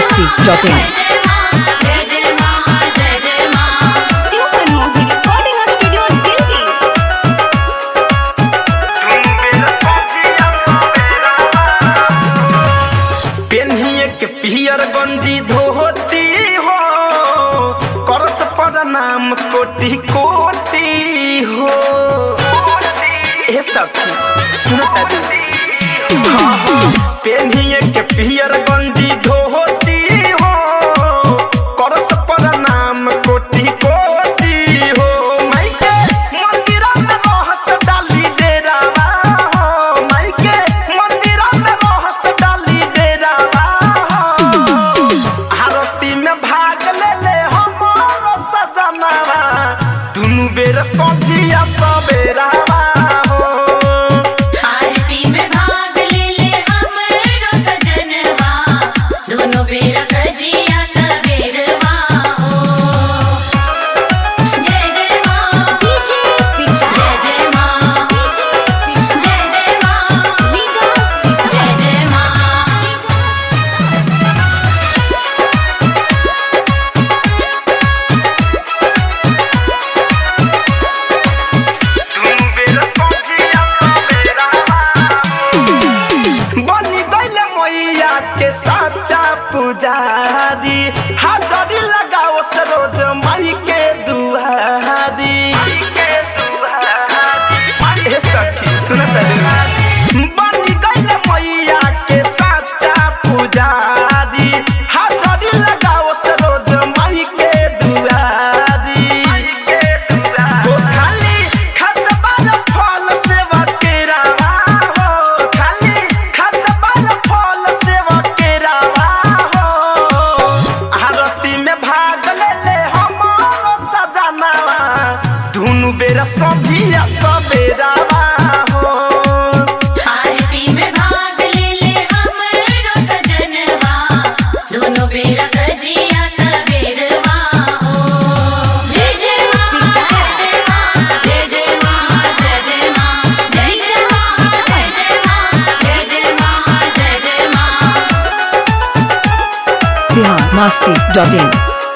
masti.in. Super Mohi Recording Studio Delhi. पेन्हिए के पियर गंजी धोती हो करस पर नाम कोटि कोटि हो ए सब चीज सुनता दी हाँ, हाँ। पेन्हिए के पियर गंजी धोती हो करस पर नाम कोटि कोटि हो माइके मंदिरा में रहस डाली डेरावा हो माइके मंदिरा में रहस डाली डेरावा हो आरती में भाग ले ले हमारो सजनावा दुनु बेर सजिया सबेरावा हो आरती में भाग ले ले हमरो सजनवा दोनों बेरा सजिया सबेरवा हो जय जय माँ DJ Vikas. जय जय माँ DJ Vikas. जय जय माँ Vikas. जय जय माँ दुनु बेर सजिया सबेरावा बनी गइल मैया के साचा पुजारी हाजरी लगाओ सरोज माई के दुआरी ए सखी सुनत रे बनी गइल मैया के साचा पुजारी हाजरी लगाओ सरोज माई के दुआरी ओ खाली खतबार फल सेवा केरावा हो खाली खतबार फल सेवा केरावा हो आरती में भाग ले ले हमारो सजनावा दुनु बेरा सजिया सबेरावा हो आरती में भाग ले ले हमरो सजनवा दोनों बेरा सजिया सबेरवा हो जय जय माँ जय जय माँ जय जय माँ जय जय माँ जय जय माँ जय जय माँ जय जय माँ Bihar masti.in.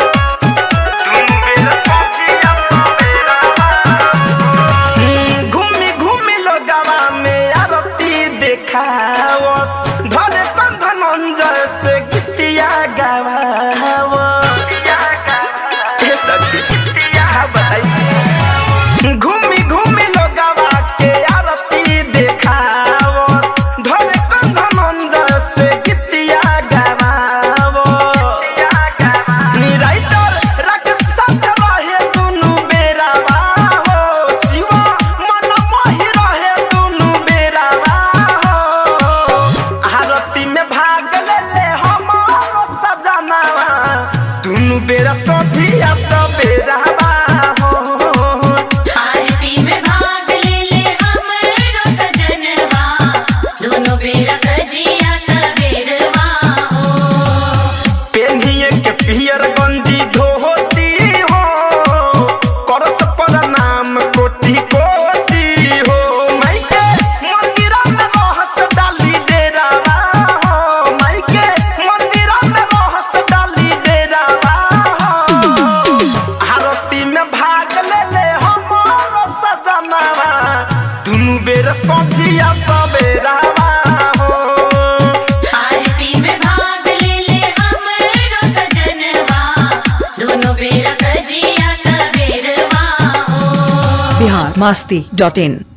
घूमी घूमी लोगवा में आरती देखावस धरे कंधन अंजय से गीतिया गावावस ए सखी का बताई घूमी घूमी लोगवा के आरती देखावस धरे कंधन अंजय से गीतिया गावावस निराइतर राकेश साथ रहे दुनु बेरावा हो शिवा मन मोहि रहे दुनु बेरावा हो आरती में भाग ले ले हमारो सजनावा दुनु बेरा सजिया सबेरावा हो आरती में भाग ले ले हमरो सजनवा दोनों बेरा सजिया सबेरवा हो पेन्हिए के पियर गंजी धोती हो करस पर नाम कोटि कोटि हो माइके मंदिरा में रहस डाली डेरावा हो माइके मंदिरा में रहस डाली डेरावा हो आरती में भाग ले ले हमारो सजनावा दुनु बेर सजिया सबेरावा हो आरती में भाग ले ले हमरो सजनवा दोनों बेरा सजिया सबेरवा हो Bihar masti.in.